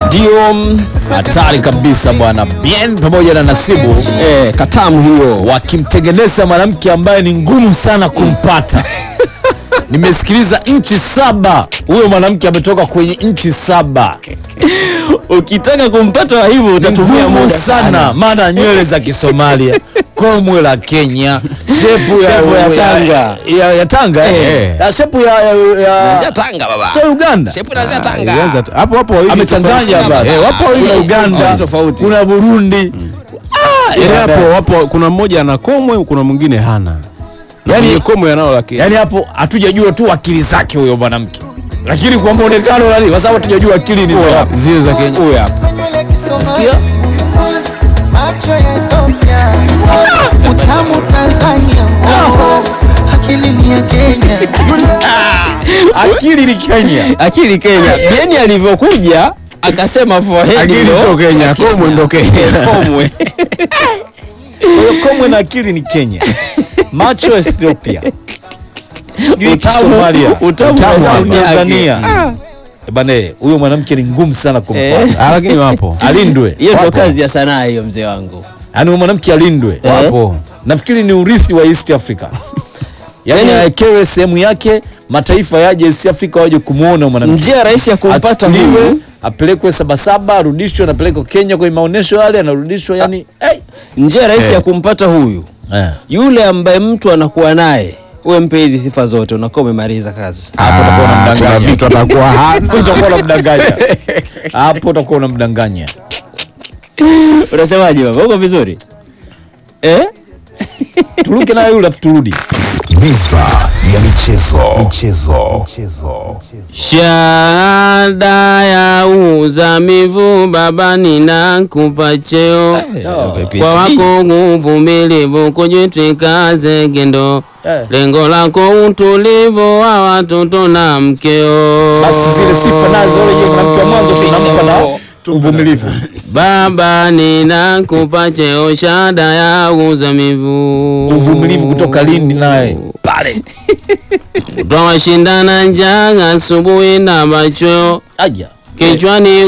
ndio mm, hatari kabisa bwana bien pamoja na nasibu eh, katamu hiyo wakimtengeneza mwanamke ambaye ni ngumu sana kumpata nimesikiliza nchi saba huyo mwanamke ametoka kwenye nchi saba ukitaka kumpata wa hivyo Ni utatumia ngumu muda sana maana nywele za kisomalia komwe la kenya shepu ya, Shepu ya Tanga. ya, ya tanga eh. Eh. Ya shepu ya, ya, Kuanzia ya Tanga baba so uganda shepu inaanzia Tanga Ilianza tu- hapo hapo wawili amechanganya tofauti. hapa Eh, wapo wawili Eh, uganda tofauti, tofauti. kuna burundi tofauti. Yaani hapo wapo kuna mmoja ana komwe kuna mwingine hana Yaani- yani komwe anao lakini yaani hapo hatujajua tu akili zake huyo mwanamke lakini kwa mwonekano nani kwa sababu hatujajua akili ni za wapi zile za Kenya huyu hapa Sikia macho ya Ethiopia, utamu Tanzania, akili ni ya Kenya. akili ni kenya akili Kenya Bieni alivyokuja akasema forehead akili ndo- sio Kenya komwe ndo Kenya komwe Kwa hiyo komwe na akili ni kenya macho Ethiopia sijui Utamu- Somalia utamu Utamu wa wa sauti yake. Tanzania Eh, bana eh, huyo mwanamke ni ngumu sana kumpata Ah, lakini wapo alindwe hiyo ndo Wapo. kazi ya sanaa hiyo mzee wangu yaani huyo mwanamke alindwe Eh. wapo nafikiri ni urithi wa East Africa yaani Yaani- awekewe sehemu yake mataifa yaje East Africa waje kumwona mwanamke njia rahisi ya kumpata Atuliwe, huyu apelekwe sabasaba arudishwe anapelekwa kenya kwenye maonyesho yale anarudishwa yani hey. njia rahisi Eh. ya kumpata huyu eh. yule ambaye mtu anakuwa naye uwe mpe hizi sifa zote unakuwa umemaliza kazi hapo utakuwa kuna unamdanganya vitu atakuwa hana utakuwa unamdanganya hapo utakuwa unamdanganya unasemaje baba uko vizuri eh? turuke naye yule afu turudi Meza ya michezo. Michezo. Shahada ya uzamivu baba, ninakupa cheo kwa wako uvumilivu, kujitwika zegendo, Eh. lengo lako utulivu wa watoto na mkeo. basi zile sifa nazo ule yule mwanamke wa mwanzo tunampa na uvumilivu Baba, ninakupa cheo, shahada ya uzamivu, uvumilivu kutoka lindi naye pale twawashindana njaa asubuhi na machweo aja kichwani